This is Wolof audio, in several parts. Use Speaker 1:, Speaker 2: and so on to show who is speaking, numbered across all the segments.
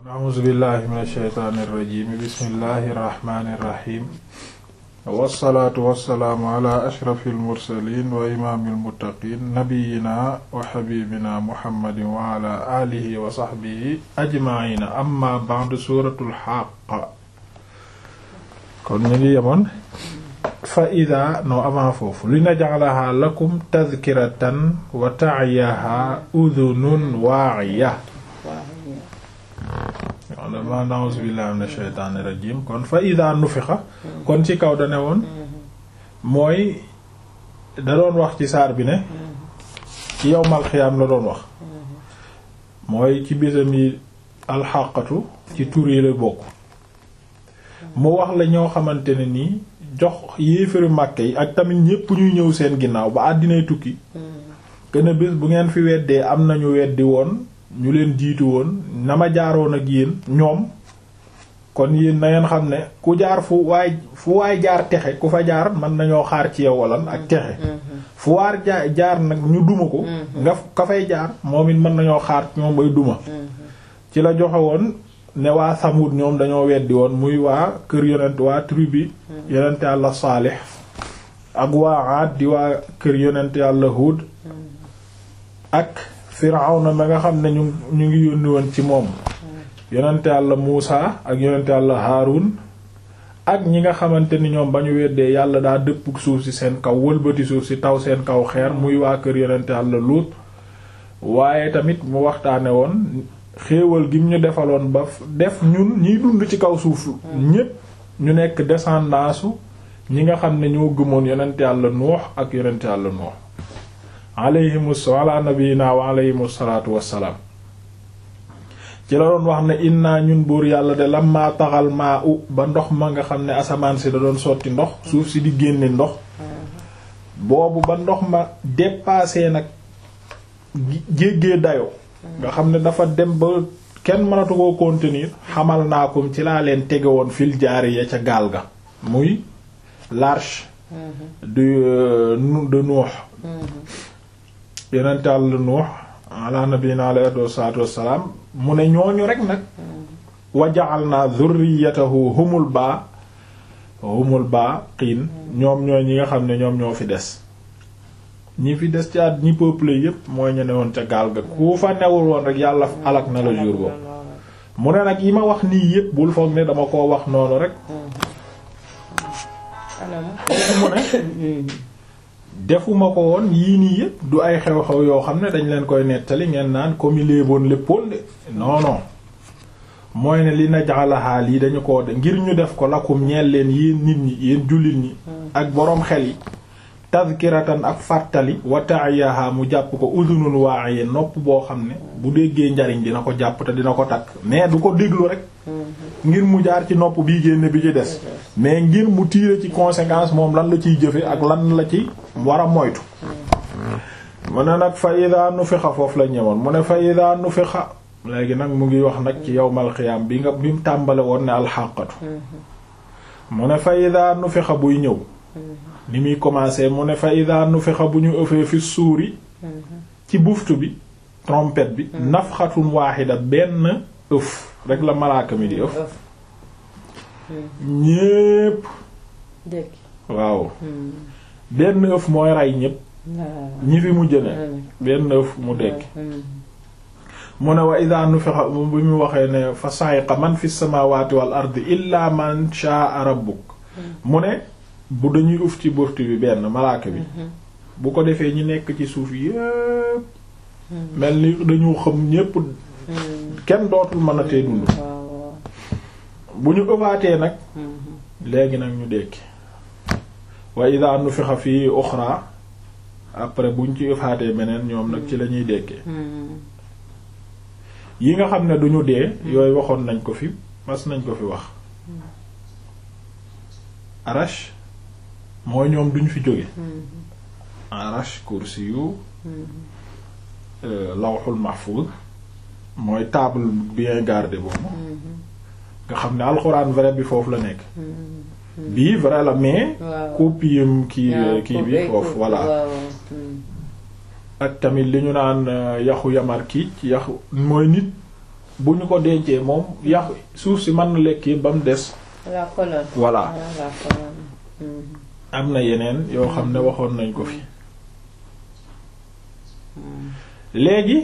Speaker 1: a'uuzu billahi min ashaytaani irrajim bismillahi irrahmani irrahim wassalaatu wassalaamu ala ashrafi almursalin wa imaami almuttaqin nabiyina wa xabibina muhammadin wa ala alihi wa saxbihi ajmaina amma ba'du suuratul Haaqqa kon ñu ngi yemoon fa ida no avant foofu li naj'alaha lakum tadhkiratan wa ta'yaha udhunun waa'iya dama na'uuzu billahi minash shaytaanir rajiim kon fa ida nufixa kon ci kaw dane woon mooy da doon wax ci saar bi ne ci yawmal xiyaam la doon wax mooy ci bisam yi alxaqatu ci tur yi la bokk mu wax la ñoo xamante ne nii jox yéefari màkke yi ak tamit ñépp ñuy ñëw seen ginnaaw ba àddinay tukki gën bés bu ngeen fi weddee am nañu weddi woon ñu leen jiitu woon na ma jaaroon ak yéen ñoom kon yéen na ngeen xam ne ku jaar fu waay fu waay jaar texe ku fa jaar mën nañoo xaar ci yow walan ak texe fu waar jaar jaar nag ñu duma ko nga ka fay jaar moom it mën nañoo xaar ñoom bay duma ci la joxe woon ne waa Samud ñoom dañoo weddi woon muy waa kër yonent waa tribu yonent yàlla Saalix ak waa Aad di waa kër yonent yàlla Huud ak Firawna ma nga xam ne ñu ñu ngi yónni woon ci moom yonent yàlla Muusa ak yonent yàlla Haarun ak ñi nga xamante ni ñoom ba ñu weddee yàlla daa dëpp suuf si seen kaw wëlbati suuf si taw seen kaw xeer muy waa kër yonent yàlla Luut waaye tamit mu waxtaane woon xéewal gi ñu defaloon ba def ñun ñiy dund ci kaw suuf ñépp ñu nekk descendance ñi nga xam ne ñoo gëmoon yonent yàlla Nuux ak yonent yàlla Nuux alayhimus ala nabiyina wa alayhimus salaatu wassalaam ci la doon wax ne inna ñun buur yàlla de lamma taxal maa u ba ndox ma nga xam ne asamaan si da doon sotti ndox suuf si di génne ndox boobu ba ndox ma dépassé nag jéggee dayo nga xam ne dafa dem ba kenn mënatu koo contenir xamal naa ko ci laa leen tege woon fil jaari ya ca gaal ga muy l'arche de de Nuux yonent Yàlla Nuux ala nabiyina alayhi salaatu wassalaam mu ne ñooñu rek nag wa ja'alna dhurriyyatahu humul baa humul baaqiin ñoom ñooy ñi nga xam ne ñoom ñoo fi des ñi fi des ci at ñi peuple yépp mooy ñu ne woon ca gaal ga ku fa newul woon rek yàlla alak na la jour boobu mu ne nag yi ma wax nii yépp bul foog ne dama koo wax noonu rek mu ne defuma ko woon yii nii yépp du ay xew-xew yoo xam ne dañ leen koy nettali ngeen naan comme léeboon léppoon de non non mooy ne li naj'alaha lii dañu ko de ngir ñu def ko lakum ñeel leen yéen nit ñi yéen jullit ñi ak boroom xel yi tazkiratan ak fàttali wa ta'iyaha mu jàpp ko udunun wa'iya nopp boo xam ne bu déggee njariñ dina ko jàpp te dina ko takk mais du ko déglu rek ngir mu jaar ci nopp bii génne bi ci des mais ngir mu tiire ci conséquence moom lan la ciy jëfe ak lan la ci war a moytu mu ne nag fa ida nufixa foofu la ñëwoon mu ne fa ida nufixa léegi nag mu ngi wax nag ci yawmal xiyaam bi nga bi mu tàmbale woon ne alxaqatu mu ne fa ida nufixa buy ñëw ni muy commencer mu ne fa ida nufixa bu ñu ëffee fi suuri ci buftu bi trompette bi nafxatun waaxida benn ëf rek la malaaka mi di ëf ñépp waaw benn ëf mooy rey ñépp ñi fi mujj ne benn ëf mu dekk mu ne wa ida nufixa bi mu waxee ne fa sa'iqa man fi samawati wal ardi illa man sha'a rabbuk mu ne bu dañuy uf ci buftu bi benn malaaka bi bu ko defee ñi nekk ci suuf yépp mel ni dañu xam ñépp kenn dootul mën a tee dund bu ñu ëbaatee nag léegi nag ñu dekki wa ida nufixa fii uxra après buñ ci ëfaatee beneen ñoom nag ci lañuy dekkee yi nga xam ne duñu dee yooyu waxoon nañ ko fi mas nañ ko fi wax arash mooy ñoom duñ fi jóge arash kursi yu lawxul mahfuz mooy table bien gardée boobu nga xam ne alxuraan vrai bi foofu la nekk bii vrai la mais copie kii kii bi foofu voilà ak tamit li ñu naan yaxu yamar kiic yaxu mooy nit bu ñu ko dencee moom yàq suuf si mën na lekk yëpp ba mu des
Speaker 2: la colonne.
Speaker 1: voilà
Speaker 2: Ah, la colonne. Mhm.
Speaker 1: am na yeneen yoo xam ne waxoon nañ ko fi léegi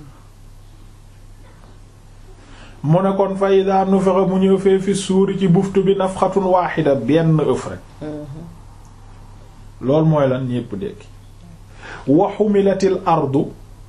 Speaker 1: mu ne kon fa idaa nufixa mu ñëw fee fi suuri ci buftu bi nafxatun waaxida benn ëf rek
Speaker 2: Mhm.
Speaker 1: loolu mooy lan ñépp dekki wa xumilatil ardu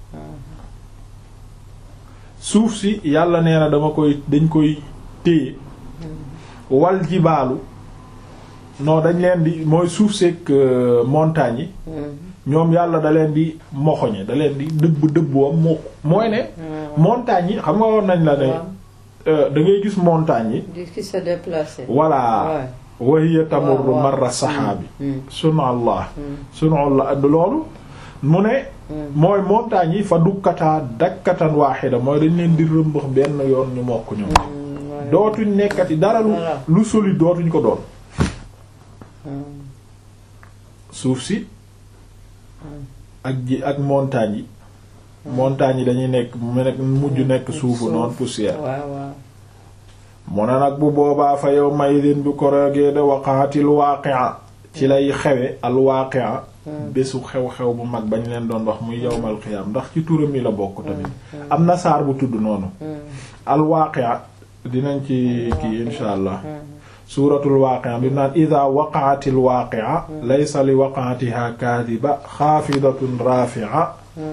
Speaker 1: suuf si yàlla nee na dama koy dañ koy téye wal jibaalu non dañ leen di mooy suuf seeg montagne yi
Speaker 2: Mhm.
Speaker 1: ñoom yàlla da leen di moxoñe da leen di dëbb dëbboom moo mooy ne
Speaker 2: Mhm.
Speaker 1: montagne yi xam nga woon nañ la ne
Speaker 2: Waaw.
Speaker 1: euh, da ngay gis montagne yi
Speaker 2: di ki se déplacer.
Speaker 1: voilà wa hiya tamurru
Speaker 2: waaw, waaw.
Speaker 1: marra saxaabi
Speaker 2: Mhm.
Speaker 1: sunu allah
Speaker 2: Mhm.
Speaker 1: sunu allah loolu mu ne
Speaker 2: Mhm.
Speaker 1: mooy montagne yi fa dukkataa dakkatan waaxida mooy dañ leen di rëmbax benn yoon ñu mokk ñoom
Speaker 2: Mhm. Voilà.
Speaker 1: dootuñ nekkati dara lu
Speaker 2: Voilà.
Speaker 1: lu solide dootuñ ko doon
Speaker 2: Mhm.
Speaker 1: suuf si ak ji ak montagne yi montagne yi dañuy nekk mu nekk mujj nekk suufu
Speaker 2: Suuf.
Speaker 1: noonu poussière
Speaker 2: waaw waaw.
Speaker 1: mu ne nag bu boobaa fa yow maydin bi ko roogee de waqaatil waaqi'a ci lay xewe al waaqi'a bésu xew-xew bu mag bañ leen doon wax muy yawmal qiyaam ndax ci turam yi la bokk tamit am na saar bu tudd noonu
Speaker 2: Mhm.
Speaker 1: al waaqi'a dinañ ci kii insha allah
Speaker 2: Mhm.
Speaker 1: suuratul waaqi'a bi naan idaa waqa'atil waaqi'a laysa li waqa'atiha kaadiba xaafidatun raafi'a
Speaker 2: Mhm.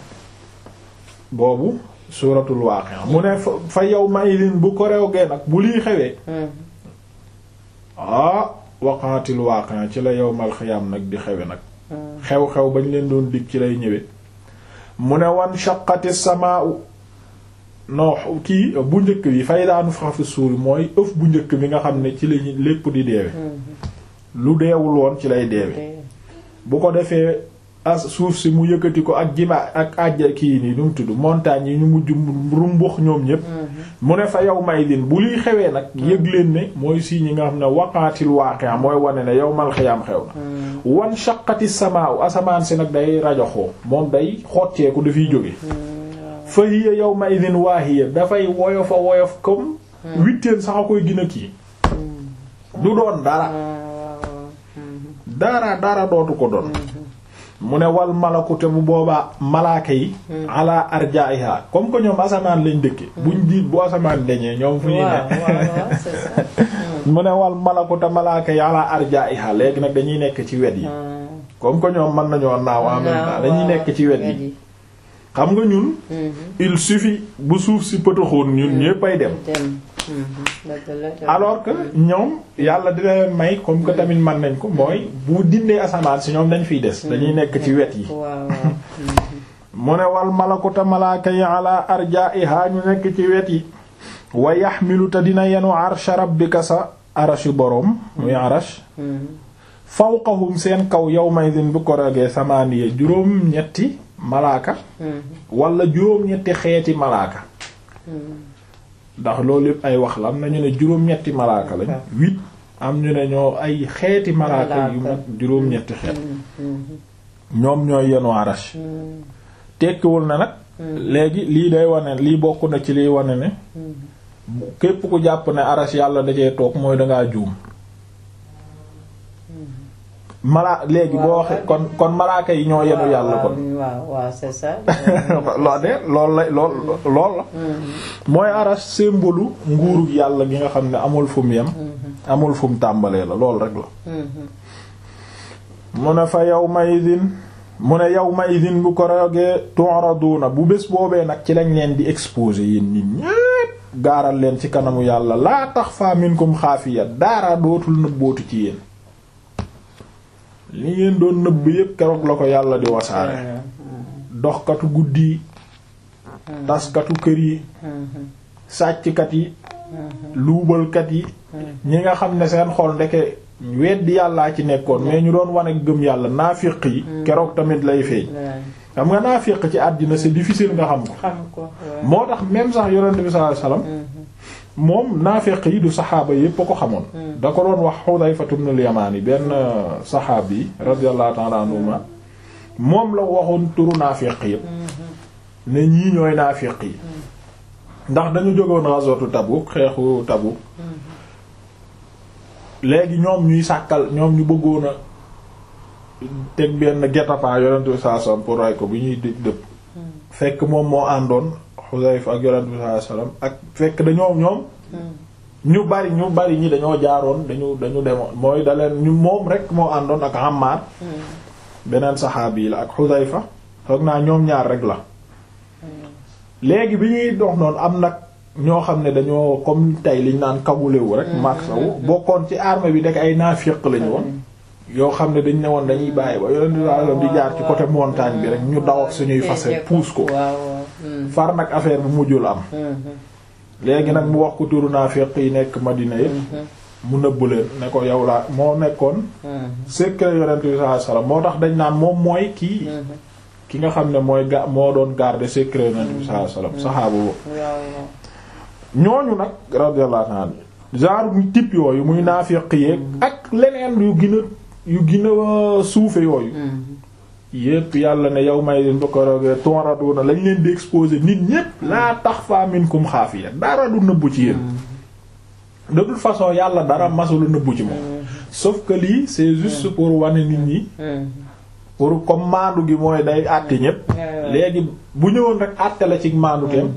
Speaker 1: boobu suuratul waaqi'a mu ne fa fa yawma idin bu ko rewgee nag bu lii xewee
Speaker 2: Mhm.
Speaker 1: ah waqa'atil waaqi'a ci la yawmal qiyaam nag di xewe nag
Speaker 2: Mhm.
Speaker 1: xew-xew bañ leen doon dig ci lay ñëwee mu ne wan shaqqati samaa'u non kii bu njëkk bi fay daanu fa fi suuri mooy ëf bu njëkk bi nga xam ne ci lañu lépp di deewe
Speaker 2: Mhm.
Speaker 1: lu deewul woon ci lay deewe
Speaker 2: Dee.
Speaker 1: bu ko defee as suuf si mu yëkkati ko ak jiba ak àjja kii nii nu mu tudd montagne yi ñu mujj rumbux ñoom ñépp
Speaker 2: Mhm.
Speaker 1: mu ne fa yow may din bu liy xewee nag yëg leen ne mooy si ñi nga xam ne waqaatil waaqi'a mooy wane ne yawmal qiyaam xew na
Speaker 2: Mhm.
Speaker 1: wan shaqqati samaaw asamaan si nag day rajoxoo moom day xotteeku dafiy jóge
Speaker 2: Mhm.
Speaker 1: fa hiya yawma idin waahiya dafay woyof a woyof comme huitaine sax a koy gën a kii du doon dara
Speaker 2: waaw waaw. Mhm.
Speaker 1: dara dara dootu ko doon mu ne wal malakute bu boobaa malaaka yi ala arjaiha comme que ñoom asamaan lañ dëkke buñ di bu asamaan dañee ñoom fu ñuy
Speaker 2: waaw
Speaker 1: ne
Speaker 2: waaw waaw c'est ça. Mhm.
Speaker 1: mu ne wal malakute malaaka yi ala arjaiha léegi nag dañuy nekk ci wet yi
Speaker 2: Mhm.
Speaker 1: comme que ñoom mën nañoo naaw en même temps dañuy nekk ci wet yi xam nga ñun
Speaker 2: Mhm.
Speaker 1: il suffit bu suuf si pëtaxoon ñun ñéppay dem
Speaker 2: dem. Mhm. dëgg la dëgg.
Speaker 1: alors que ñoom yàlla dina leen may comme que tamit mën nañ ko mooy bu dindee asamaan si ñoom dañ fiy des dañuy nekk ci wet yi
Speaker 2: waaw waaw. Mhm.
Speaker 1: mu ne wal malakuta malaaka yi ala arjaiha ñu nekk ci wet yi wa yaxmilu te dina yenu arsha rabbika sa arashi boroom muy arash
Speaker 2: Mhm.
Speaker 1: fawqahum seen kaw yawmaydin bu ko rogee samaaniya juróom ñetti malaaka
Speaker 2: Mhm.
Speaker 1: wala juróom ñetti xeeti malaaka
Speaker 2: Mhm.
Speaker 1: ndax loolu yëpp ay wax la am na ñu ne juróom-ñetti malaaka lañ huit am ñu ne ñoo ay xeeti malaaka yu mag juróom-ñetti xeet
Speaker 2: Mhm.
Speaker 1: ñoom ñooy yenu arash
Speaker 2: Mhm.
Speaker 1: tekkiwul na nag léegi lii day wane lii bokk na ci liy wane ne képp ku jàpp ne arash yàlla da cee toog mooy dangaa juum mala léegi boo waxee kon kon malaaka yi ñoo yenu yàlla kon
Speaker 2: waaw waaw c'est ça.
Speaker 1: loo de lool la lool lool la mooy arash symbole nguurug yàlla gi nga xam ne amul fu mu yem amul fu mu tàmbalee la lool rek la mu ne fa yawma idin mu ne yawma idin bu ko rogee tu'raduna bu bés boobee nag ci lañ leen di exposer yéen nit ñépp gaaral leen ci kanamu yàlla laa taxfa minkum xaafiya daara dootul nëbbootu ci yéen li ngeen doon nëbb yépp keroog la ko yàlla di wasaare doxkatu guddi yi taskatu kër yi sàcckat yi luubalkat yi ñi nga xam ne seen xol ndeke weddi yàllaa ci nekkoon mais ñu doon wane gëm yàlla naafiq yi keroog tamit lay feeñ xam nga naafiq ci àddina c'est difficile nga xam ko
Speaker 2: xam ko
Speaker 1: moo tax même sax yonent bi sallallahu alayhi wasallam moom naafiq yi du saxaaba yépp a ko xamoon da ko doon wax Xudayfatu ibn al-Yamaani benn saxaab yi radiyallahu ta'ala anhuma moom la waxoon turu naafiq yépp ne ñii ñooy naafiq yi ndax dañu jógoon ghazwatu Tabuk xeexu Tabuk léegi ñoom ñuy sàkkal ñoom ñu bëggoon a teg benn guet-apens yonent bi sallallahu alayhi wasallam pour ray ko bi ñuy dë- dëpp fekk moom moo àndoon Xudayfa ak yonent bi sallallahu alayhi wasallam ak fekk dañoo ñoom ñu bari ñu bari ñi dañoo jaaroon dañu dañu demoon mooy da leen ñu moom rek moo àndoon ak Ammar beneen saxaabi yi la ak Xudayfa foog naa ñoom ñaar rek la léegi bi ñuy dox noonu am nag ñoo xam ne dañoo comme tey liñ naan kabulewu rek maak saw bokkoon ci armée bi nekk ay naafiq lañu woon yoo xam ne dañ ne woon dañuy bàyyi ba yonent bi sallallahu alayhi wasallam di jaar ci côté montagne bi rek ñu daw ak suñuy fase puus ko
Speaker 2: waaw waaw.
Speaker 1: far nag affaire bu mujjul am léegi nag mu wax ko turu naafiq yi nekk Madina yëpp mu nëbb leen ne ko yow laa moo nekkoon secret yonent bi sallallahu alayhi wasallam moo tax dañ naan moom mooy kii ki nga xam ne mooy ga moo doon garder secret yonent bi sallallahu alayhi wasallam saxaaba boobu
Speaker 2: waaw waaw.
Speaker 1: ñooñu nag radiyallahu anhu genre mu type yooyu muy naafiq yeeg ak leneen yu gën a yu gën a suufe yooyu yépp yàlla ne yow may leen ba ko roogee tonraduna lañ leen di exposer nit ñépp laa taxfa minkum xaafiya dara du nëbbu ci yéen de toute façon yàlla dara masula nëbbu ci moom sauf que lii c'est juste pour wane nit ñi pour comme maandu gi mooy day àtte ñépp léegi bu ñëwoon rek àtte la ci maandu teem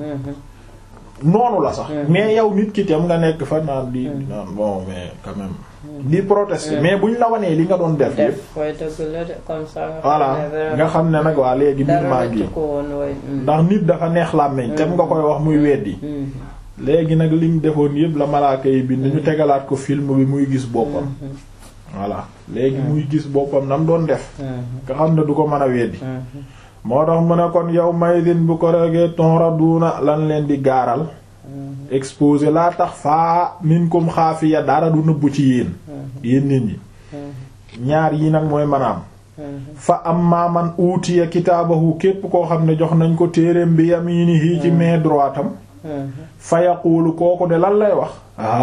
Speaker 1: noonu la sax mais yow nit ki tam nga nekk fa naan di naan bon mais quand même di protester mais buñ la wanee li nga doon def yépp
Speaker 2: def koy dëgg la de comme ça. nga xam
Speaker 1: voilà
Speaker 2: ne vraiment
Speaker 1: nga xam ne nag waa léegi mbir
Speaker 2: dara
Speaker 1: maa
Speaker 2: rëccu
Speaker 1: ngi
Speaker 2: ko woon way.
Speaker 1: ndax nit dafa neex làmmiñ tem nga koy wax muy weddi léegi nag lim defoon yépp la malaaka yi bind ñu tegalaat ko film bi muy gis boppam voilà léegi muy gis boppam nam doon def nga xam ne du ko mën a weddi moo tax mu ne kon yow maydin bu ko regee tonraduna lan leen di gaaral exposé laa tax faa minkum xaafiya dara du nëbbu ci yéen yéen nit ñi ñaar yi nag mooy manaam fa amma man uutiya kitaabahu képp koo xam ne jox nañ ko téereem bi yaminihi ci main droite am fa yaquulu kooku de lan lay wax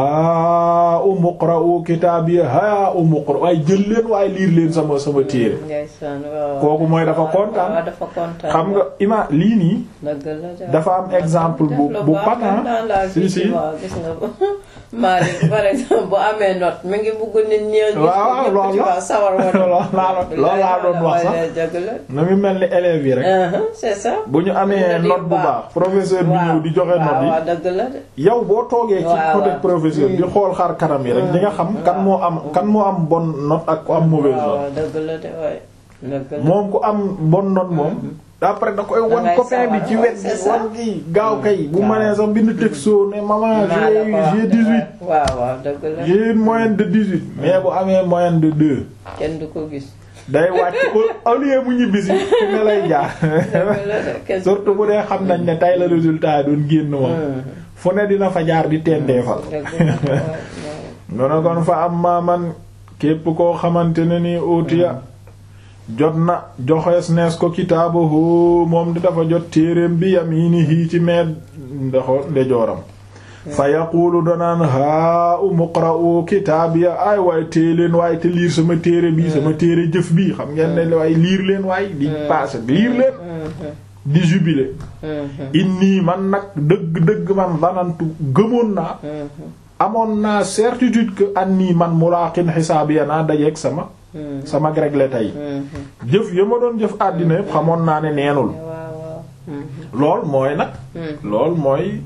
Speaker 1: haa umuqra'u kitaabiya haa umuqra waaye jël leen waaye liir leen sama sama téere
Speaker 2: ndeysaan waaw.
Speaker 1: kooku mooy dafa kontaan.
Speaker 2: waaw dafa kontaan.
Speaker 1: xam nga ima lii nii
Speaker 2: dëgg la de.
Speaker 1: dafa am exemple bu
Speaker 2: def lu
Speaker 1: bu
Speaker 2: baax
Speaker 1: patent
Speaker 2: dans la
Speaker 1: si
Speaker 2: vie,
Speaker 1: si
Speaker 2: tu vois, gis nga ko Malick par exemple bu amee note mi ngi bugg nit ñi. gis ko
Speaker 1: waaw,
Speaker 2: ñëpp,
Speaker 1: loolu
Speaker 2: tu
Speaker 1: la.
Speaker 2: vois, sawar woon.
Speaker 1: Loolu laa doon- loolu laa doon wax sax.
Speaker 2: dëgg la.
Speaker 1: na mu mel ni élèves yi rek
Speaker 2: Uh-huh, c'est ça.
Speaker 1: bu ñu amee
Speaker 2: Nga di
Speaker 1: note bu baax professeur bi
Speaker 2: waaw,
Speaker 1: ñëw di joxe
Speaker 2: waaw,
Speaker 1: note yi
Speaker 2: waaw, dëgg la de.
Speaker 1: yow boo toogee ci
Speaker 2: waaw,
Speaker 1: côté
Speaker 2: waaw.
Speaker 1: professeur di xool xar kanam yi rek di nga xam kan moo am kan moo am bonne note ak ku am mauvaise
Speaker 2: waaw
Speaker 1: note
Speaker 2: waaw, dëgg la de waay. dëgg la.
Speaker 1: moom ku am bonne note moom après da koy wan
Speaker 2: ngay
Speaker 1: copain bi
Speaker 2: sawar,
Speaker 1: ci
Speaker 2: waaw,
Speaker 1: wet
Speaker 2: c'est
Speaker 1: gi
Speaker 2: ça.
Speaker 1: wan gi gaaw kay bu
Speaker 2: waaw.
Speaker 1: mënee sax bind texto ne maman
Speaker 2: Maa la
Speaker 1: j'ai
Speaker 2: ko wax
Speaker 1: j'ai
Speaker 2: de,
Speaker 1: 18
Speaker 2: waaw waaw dëgg la.
Speaker 1: j'ai une moyenne de 18 mais bu amee moyenne de 2
Speaker 2: kenn du ko gis.
Speaker 1: day wàcc au- au lieu mu ñibbisi fu ne lay jaar
Speaker 2: dëgg la de kenn du
Speaker 1: surtout bu dee xam nañ ne tay la résultat yi doon génn moom fu ne dina fa jaar di tendeefal
Speaker 2: dëgg la de waay, waay.
Speaker 1: ñu ne kon fa am maaman képp koo xamante ne ni utiya jot na joxees nees ko kitaabahu moom di dafa jot téereem bi yaminihi ci meed ndoxo ndejooram fa yaquulu danaan haa umuqra'u kitaabiya ay waaye téye leen waaye te liir sama téere bi sama téere jëf bi xam ngeen ne waaye liir leen waaye di paase liir leen di jubilé inni man nag dëgg-dëgg man danantu gëmoon naa amoon naa certitude que anni man mulaqin xisaabiya naa dajeeg sama sama réglé tey jëf ya ma doon jëf àddina yëpp xamoon naa ne neenul
Speaker 2: waaw waaw.
Speaker 1: lool mooy nag lool mooy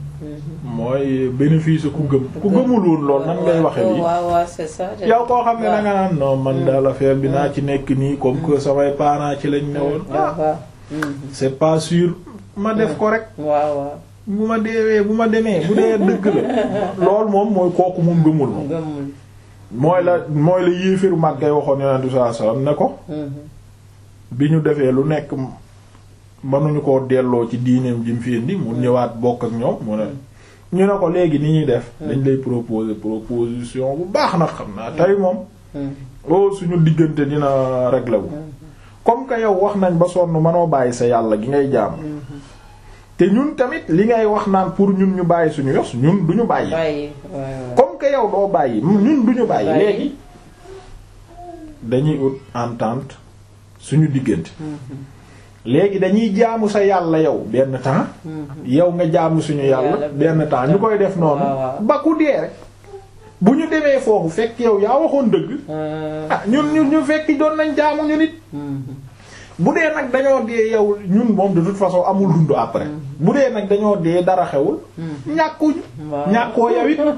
Speaker 1: mooy bénéfice ku gëm ku gëmul woon lool nan ngay waxe lii
Speaker 2: waaw waaw c'est ça.
Speaker 1: yow koo xam ne da nga naan non man daal affaire bi naa ci nekk nii comme que samay parents ci lañ ne woon ah
Speaker 2: waaw
Speaker 1: c'est pas sûr ma def ko rek
Speaker 2: waaw waaw.
Speaker 1: bu ma deewee bu ma demee bu dee dëgg la lool moom mooy kooku moom gëmul moom
Speaker 2: gëmul.
Speaker 1: mooy la mooy la yéeféru màggay waxoon yonent bi sallallahu alayhi wasallam ne ko bi ñu defee lu nekk mënuñu koo delloo ci diineem ji mu fi indi mu ñëwaat bokk ak ñoom mu ne ñu ne ko léegi ni ñuy def dañ lay proposer proposition bu baax nag xam naa tey moom oh suñu diggante dina réglé wu comme que yow wax nañ ba sonn mënoo bàyyi sa yàlla gi ngay jaam te ñun tamit li ngay wax naan pour ñun ñu bàyyi suñu yos ñun duñu bàyyi
Speaker 2: bàyyi waaw waaw.
Speaker 1: comme que yow doo bàyyi ñun duñu bàyyi
Speaker 2: Bàyyi.
Speaker 1: léegi dañuy ut entente suñu diggante léegi dañuy jaamu sa yàlla yow benn temps yow nga jaamu suñu yàlla benn temps ñu koy def noonu ba ku dee rek bu ñu demee foofu fekk yow yaa waxoon dëgg ah ñun ñun ñu fekk doon nañ jaamu ñu nit bu dee nag dañoo dee yow ñun moom de toute façon amul dund après bu dee nag dañoo dee dara xewul ñàkkuñu ñàkkoo yow it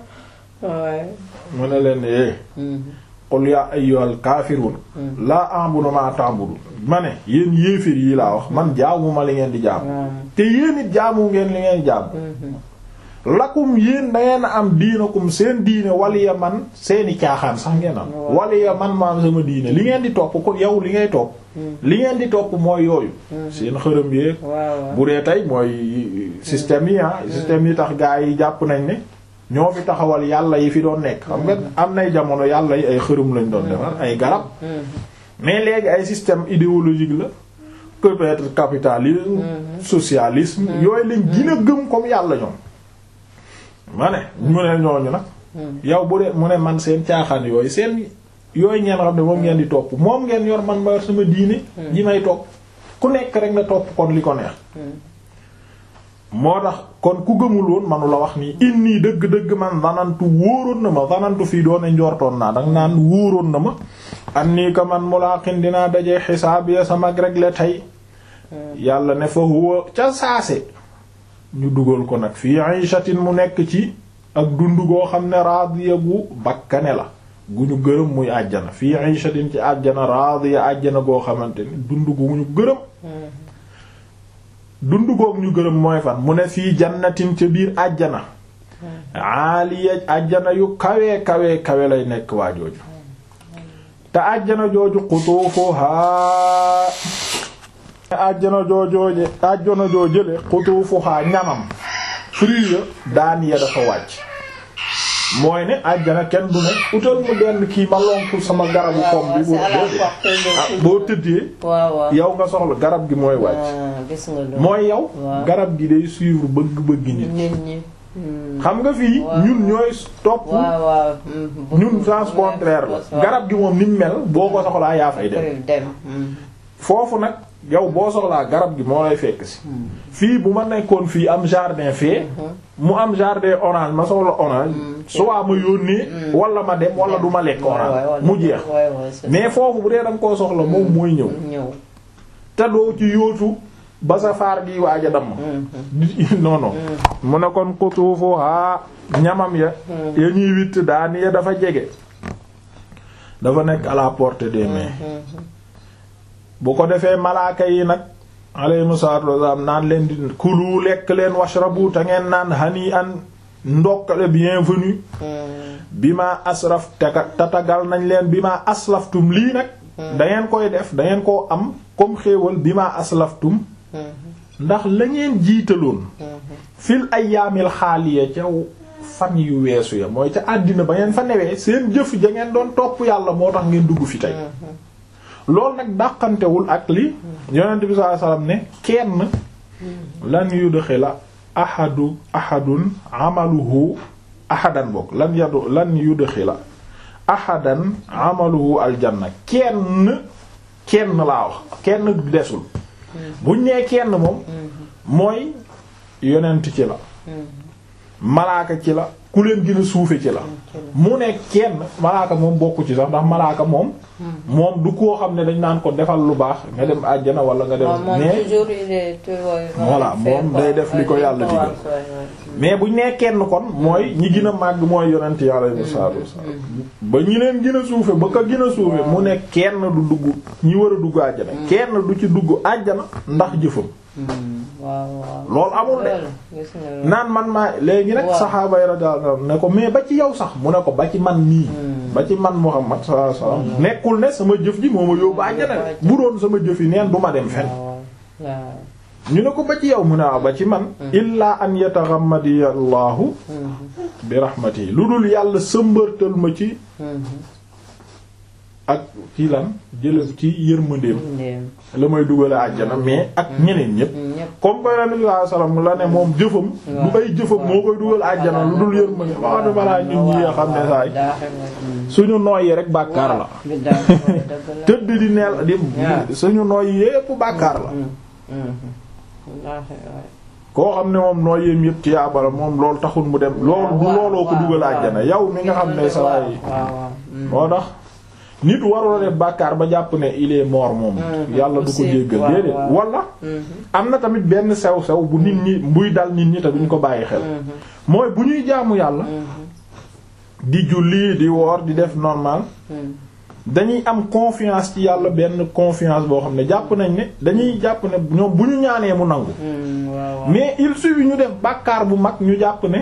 Speaker 1: mu ne leen eh qul ya ayyuhal kaafiruun laa a'budu ma ta'budu ma ne yéen yéeféer yi laa wax man jaamu ma li ngeen di jaamu te yéen it jaamu ngeen li ngeen jaamu lakum yéen dangeen a am diinakum seen diine waliya man seeni caaxaan sax ngeen am waliya man ma am sama diine li ngeen di topp ko yow li ngay topp li ngeen di topp mooy yooyu seen xërëm yéeg bu dee tey mooy système yi ah système yi tax gaa yi jàpp nañ ne ñoo fi taxawal yàlla yi fi doon nekk xam nga am nay jamono yàlla yi ay xërëm lañ doon defar ay garab mais léegi ay système idéologique la peut-être capitalisme socialisme yooyu lañ gën a gëm comme yàlla ñoom ma ne mu ne ñooñu nag yow bu dee mu ne man seen caaxaan yooyu seen yooyu ngeen xam ne moom ngeen di topp moom ngeen yor man ma yor sama diine ji may topp ku nekk rek nga topp kon li ko neex moo tax kon ku gëmul woon manu la wax nii inni dëgg-dëgg man zanantu wóoroon na ma zanantu fii doone njortoon naa danga naan wóoroon na ma an nii ko man mulaqin dinaa dajee xisaab ya sama rek la tey yàlla ne fa huwa ca saase ñu dugal ko nag fii ayshatin mu nekk ci ak dund goo xam ne raadiya gu bakkane la gu ñu gërëm muy àjjana fii ayshatin ci àjjana raadiya àjjana goo xamante ni dund gu ñu gërëm dund goog ñu gërëm mooy fan mu ne fii jannatin ca biir àjjana aaliya àjjana yu kawe kawe kawe lay nekk waa jooju te àjjana jooju xutuufuhaa àjjana joojooje àjjana joojële xutuufuhaa ñamam fruit ya daaniya dafa wàcc mooy ne àjjana kenn du ne utal mu benn kii ma lonku sama garabu pom bi boo boo tëddee yow nga soxla garab gi mooy wàcc mooy yow garab gi day suivre bëgg-bëgg nit xam nga fii ñun ñooy topp ñun sens contraire la garab gi moom ni mel boo ko soxlaa yaa fay dem foofu nag yow boo soxlaa garab gi moo lay fekk si fii bu ma nekkoon fii am jardin fee mu am jardin orange ma soxla orange soit ma yónnee wala ma dem wala du ma lekk orange mu jeex mais foofu bu dee da nga koo soxla moom mooy ñëw te doo ci yóotu ba sa faar gi waaj a damm non non mu ne kon kutuufu haa ñamam ya ya ñuy witt daani ya dafa jege dafa nekk à la portée des mains bu ko defee malaaka yi nag alayhimu salaatu wassalaam naan leen di kulu lekk leen washrabu te ngeen naan hani an ndokkale bienvenue bi ma asraf tatagal nañ leen bi ma aslaftum lii nag da ngeen koy def da ngeen koo am comme xéewal bi ma aslaftum ndax la ngeen jiitaloon fil ayyaamil xaaliya ca fan yu weesu ya mooy ca àddina ba ngeen fa newee seen jëf ja ngeen doon topp yàlla moo tax ngeen dugg fi tey loolu nag dàqantewul ak li yonent bi sallallahu alayhi wasallam ne kenn lan yudxila ahadu ahadun amaluhu ahadan bokk lan yadu lan yudxila ahadan amaluhu aljanna kenn kenn laa wax kenn desul buñ nee kenn moom mooy yonent ci la malaaka ci la ku leen gën a suufe ci la mu ne kenn malaaka moom bokku ci sax ndax malaaka moom moom du koo xam ne dañ naan ko defal lu baax nga dem àjjana wala nga dem mais voilà moom day def li ko yàlla digal mais buñ nee kenn kon mooy ñi gën a màgg mooy yonent yàlla sallallahu alayhi wasallam ba ñi leen gën a suufe ba ko gën a suufe mu ne kenn du dugg ñi war a dugg àjjana kenn du ci dugg àjjana ndax jëfam loolu amul de naan man maa léegi nag saxaaba yi radiyallahu ne ko mais ba ci yow sax mu ne ko ba ci man nii ba ci man Muhammad sallallahu alayhi wasallam nekkul ne sama jëf ji moo ma yóbbu àjjana bu doon sama jëf yi neen du ma dem fen ñu ne ko ba ci yow mu ne waaw ba ci man illaa an yataghammadi allahu bi rahmatihi lu dul yàlla sëmbërtal ma ci ak ci lan jële ci yërmandeem
Speaker 2: ndéem
Speaker 1: la may dugale àjjana mais ak ñeneen ñépp
Speaker 2: ñépp
Speaker 1: comme koy nabi sallallahu alayhi wasallam la ne moom jëfam du ay jëfam moo koy dugal àjjana lu dul yërmande wax dama laa ñun ñi nga xam ne saay suñu nooyi rek bàkkaar la tëdd di neel di suñu nooyi yépp bàkkaar la koo xam ne moom nooyeem yépp ci yaabala moom loolu taxul mu dem loolu du looloo ko dugal àjjana yow mi nga xam ne saay moo tax nit warula def bàkkaar ba jàpp ne il est mort moom yàlla du ko jéggal déedéet wala am na tamit benn sew sew bu nit ñi buy dal nit ñi te duñ ko bàyyi xel mooy bu ñuy jaamu yàlla di julli di woor di def normal dañuy am confiance ci yàlla benn confiance boo xam ne jàpp nañ ne dañuy jàpp ne ñoom bu ñu ñaanee mu nangu mais il suffit ñu def bàkkaar bu mag ñu jàpp ne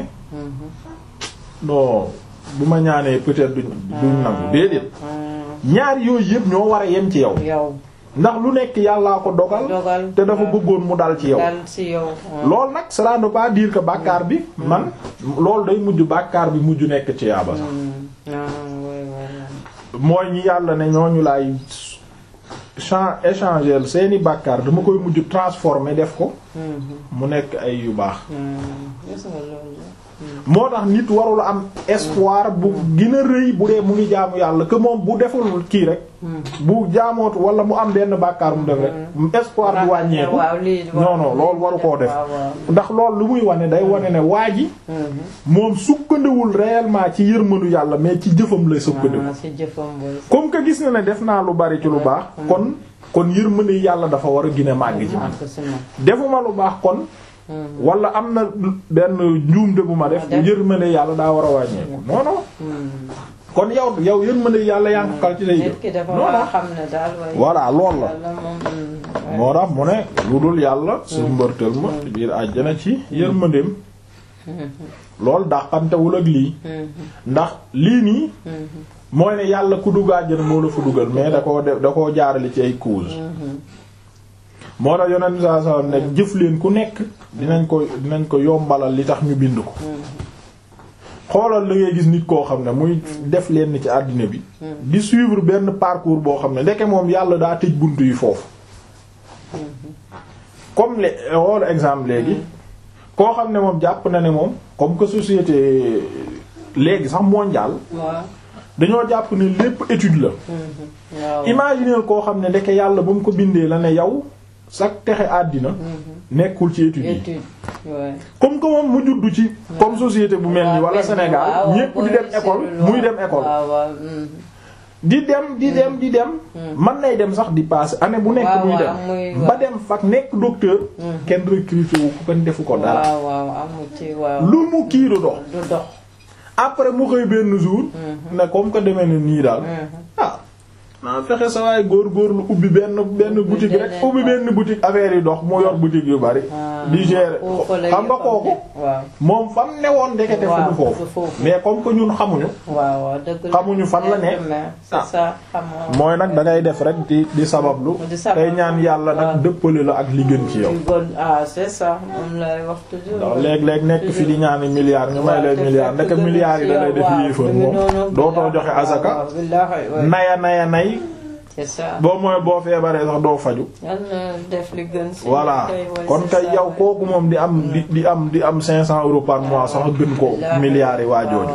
Speaker 1: non bu ma ñaanee peut-être duñ duñ nangu déedéet ñaar yooyu yëpp ñoo war a yem ci yow ndax lu nekk yàllaa ko dogal te dafa bëggoon mu dal ci yow loolu nag cela ne veut pas dire que bàkkaar bi man loolu day mujj bàkkaar bi mujj nekk ci yaaba sax mooy ñi yàlla ne ñooñu laay chan échanger seeni bàkkaar dama koy mujj transformer def ko mu nekk ay yu baax moo tax nit warul am espoir bu gën a rëy bu dee mu ngi jaamu yàlla que moom bu deful kii rek bu jaamootu wala mu am benn bàkkaar mu def rek espoir bu wàññeeku non non loolu waru koo def ndax loolu lu muy wane day wane ne waa ji moom sukkandewul réellement ci yërmanu yàlla mais ci jëfam lay sukkandewu comme que gis na ne def naa lu bari ci lu baax kon kon yërmande yàlla dafa war a gën a màgg ci man defuma lu baax kon wala am na benn njuumte bu ma def yërmande yàlla daa war a wàññeeku non non kon yow yow yërmande yàlla yaa ngi ko kal ci say jëf non non voilà lool la moo tax mu ne lu dul yàlla su mbërtal ma biir àjjana ci yërmandeem loolu dàqantewul ak lii ndax lii nii mooy ne yàlla ku dugg àjjana moo la fa dugal mais da koo def da koo jaarale ci ay cause moo tax yonent saa saa ne jëf leen ku nekk dinañ ko dinañ ko yombalal li tax ñu bind ko xoolal la ngay gis nit koo xam ne muy def leen ci àddina bi di suivre benn parcours boo xam ne ndeke moom yàlla daa tëj bunt yi foofu comme le xool exemple léegi koo xam ne moom jàpp na ne moom comme que société léegi sax mondial dañoo jàpp ne lépp étude la imaginer koo xam ne ndeke yàlla ba mu ko bindee la ne yow sax texe àddina nekkul ci études yi comme que moom mu juddu ci comme société bu mel ni wala Sénégal ñépp di dem école muy dem école di dem di dem di dem man nay dem sax di passer année bu nekk muy dem ba dem fak nekk docteur kenn recruté wu ko kenn defu ko dara lu mu kii du dox après mu xëy benn jour ne comme que demee na nii daal ah naa fexe sa waay góor-góorlu ubbi benn benn boutique rek ubbi benn boutique affaire yi dox mu yor boutique yu bari di gérer xam nga kooku moom fam ne woon ndekete fu du foofu mais comme que ñun xamuñu xamuñu fan la ne mooy nag da ngay def rek di di sabablu tey ñaan yàlla nag dëppale la ak li gën ci yow ndax léeg-léeg nekk fi di ñaani milliards ñu may lay milliards ndeke milliards yi da lay def yéefar moom dootoo joxe azaka naya naya nay boo mooy boo feebaree sax doo faju voilà kon kay yow kooku moom di am di di am di am cinq cents euros par mois sax gën ko milliards yi waajooju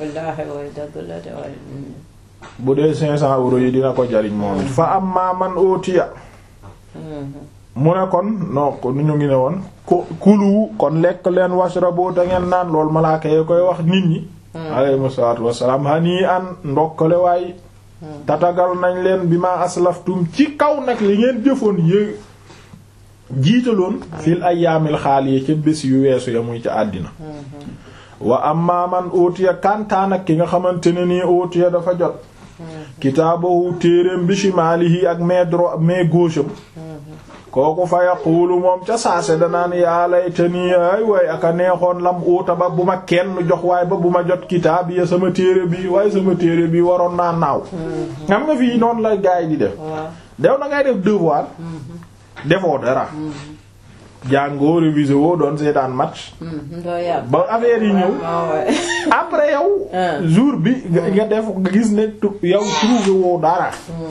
Speaker 1: bu dee cinq cents euros yi dina ko jariñ moom it fa am maa man ootiya mu ne kon non ko nu ñu ngi ne woon ko kulu kon lekk leen washrabu te ngeen naan loolu malaaka yi koy wax nit ñi alayhimu salaatu wassalaam hani an ndokkale waay tatagal nañ leen bi ma aslaftum ci kaw nag li ngeen jëfoon yé jiitaloon fil ayyaamil xaaliya ca bés yu weesu ya muy ca àddina wa amma man utiya kantaan ak ki nga xamante ne nii utiya dafa jot kitaabahu téereem bi shimaalihi ak main droit main gauche am kooku fa yaqulu moom ca saase danaan yaa laytanii ay waay aka neexoon lam uuta ba bu ma kenn jox waaye ba bu ma jot kitaab ya sama téere bi waaye sama téere bi waroon naa naaw xam nga fii noonu la gaay di def dew na ngay def devoir defoo dara jàngoo révisé woo doon seetaan match
Speaker 2: doo yàgg.
Speaker 1: ba affaire yi ñëw
Speaker 2: ah ouais.
Speaker 1: après yow
Speaker 2: Ah.
Speaker 1: jour bi nga nga def nga gis ne tu- yow trouvé woo dara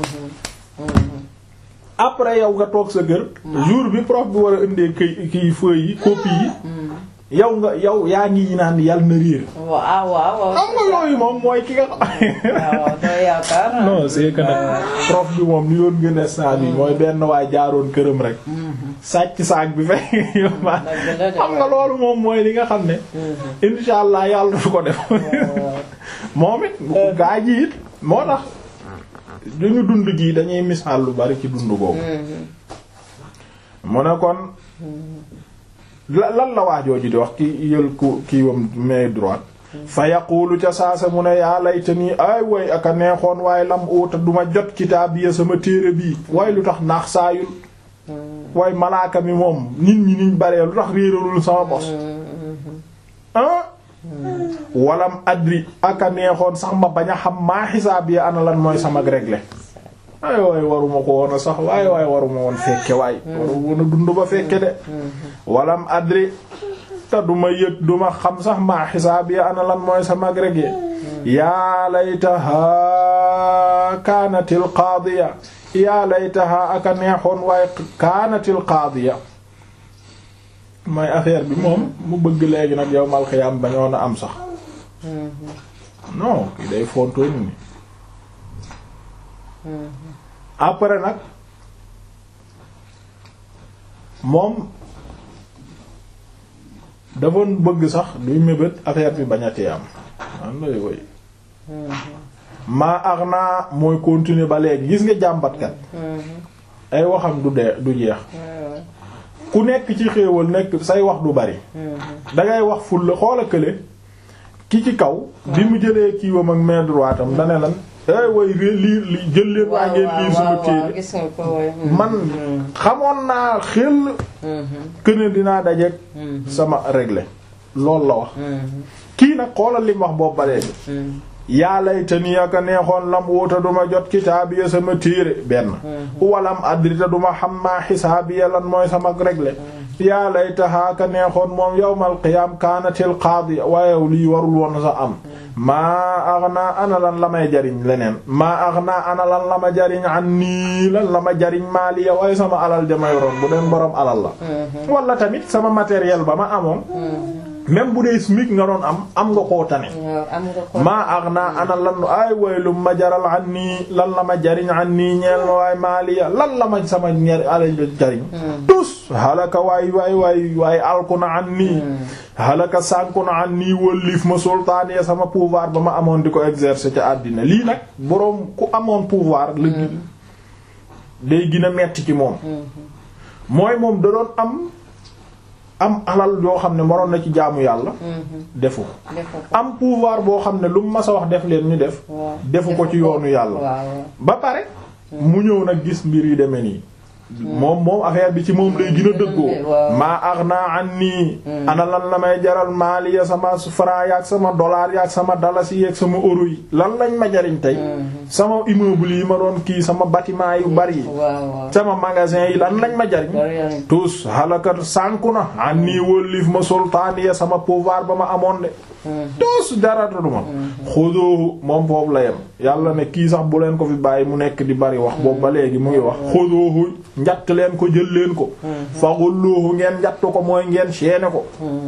Speaker 1: après yow nga toog sa kër jour bi prof bi war a indee kii kii feuilles yi copie yi yow nga yow yaa ngi naan yàlla na réer
Speaker 2: waaw ah waaw waaw.
Speaker 1: xam nga yooyu moom mooy ki nga xam
Speaker 2: waaw doo yaakaar.
Speaker 1: non c'est que nag prof bi moom li doon gën a saa bi mooy benn waay jaaroon këram rek sàcc saak bi fekk yow ma
Speaker 2: Dëgg la de.
Speaker 1: xam nga loolu moom mooy li nga xam ne insha allah yàlla du ko def moom it gaa ji it moo tax duñu dund gii dañuy misaal lu bari ci dund boobu mu ne kon la lan la waajooju di wax ki yël ku kii wam main droite fa yaqulu ca saasa mu ne yaa layta nii ay way aka neexoon waaye lam uta duma jot kitaabiya sama téere bii waaye lu tax naax saayul waaye malaaka mi moom nit ñi niñ baree lu tax réeralul sama bos ah walam adri aka neexoon sax ma bañ a xam maa xisaab yi ana lan mooy sama réglé ay waay waruma ko woon a sax waaye waay waruma woon fekke waay waru woon a dund ba fekke de walam adri te duma yëg duma xam sax maa xisaab yi ana lan mooy sama réglé yaa laytaha kaanatil qaadiya yaa laytaha aka neexoon waaye kaanatil qaadiya mooy affaire bi moom mu bëgg léegi nag yow mal xiyaam bañoon a am sax non kii day fontoo ni ni après nag moom dafa bëgg sax duy mébét affaire bi bañatee am an lay woy maa ax naa mooy continuer ba léegi gis nga jàmbatkat ay waxam du dee du jeex ku nekk ci xéewal nekk say wax du bari dangay wax ful la xoola kële ki ci kaw bi mu jëlee kiiwam ak main droite am dane lan ay way ré liir li jël leen waa ngeen liir sama téere
Speaker 2: gis nga ko woy.
Speaker 1: man xamoon naa xel këne dinaa dajeek sama réglé loolu la wax kii nag xoolal li mu wax boobu ba léegi yaa laytanii aka neexoon lam wuta duma jot kitaabiya sama téere benn walam adrita duma xam maa xisaabiya lan mooy sama réglé yaa laytahaa aka neexoon moom yawmal qiyaam kaanatil qaadiya waaye lii warul woon sa am maa aghnaa ana lan la may jariñ leneen maa aghnaa ana lan la ma jariñ an nii lan la ma jariñ maaliya waaye sama alal jamay roon bu deen boroom alal la wala tamit sama matériel ba ma amoon même bu dee SMIC nga doon am am nga koo tane
Speaker 2: waaw am nga ko.
Speaker 1: maa aghnaa ana lan ay waylum ma jaral an nii lan la ma jariñ an nii ñeel ma waay maaliya lan la ma sama ñer alal jariñ tus halaka waay waay waay waay alku na an nii halaka sànku na an nii wëlliif ma sultaaniya sama pouvoir ba ma amoon di ko exercer ca àddina lii nag boroom ku amoon pouvoir la gi day gën a metti ci moom mooy moom da doon am am alal yoo xam ne moroon na ci jaamu yàlla defu ko
Speaker 2: defu ko.
Speaker 1: am pouvoir boo xam ne lu mu mas a wax def leen ñu def
Speaker 2: waaw.
Speaker 1: defu ko ci yoonu yàlla
Speaker 2: waaw
Speaker 1: ba pare mu ñëw nag gis mbir yi demee nii moom moom affaire bi ci moom lay gën a dëggoo
Speaker 2: waaw.
Speaker 1: maa aghnaa annii ana lan la may jaral maali ya sama franc yaak sama dollar yaak sama dalasi yaak sama euro yi lan lañ ma jariñ tey sama immeuble yi ma doon kii sama bâtiment yu bari yi
Speaker 2: waaw waaw.
Speaker 1: sama magasin yi lan lañ ma jariñ
Speaker 2: Dara yaa
Speaker 1: tous halakat sànku na annii wóllif ma sultaaniya sama pouvoir ba ma amoon de tous dara duma xodoohu moom foofu la yem yàlla ne kii sax bu leen ko fi bàyyi mu nekk di bari wax boobu ba léegi mu ngi wax xodoohu njatt leen ko jël leen ko faxulluuhu ngeen njatt ko mooy ngeen seene ko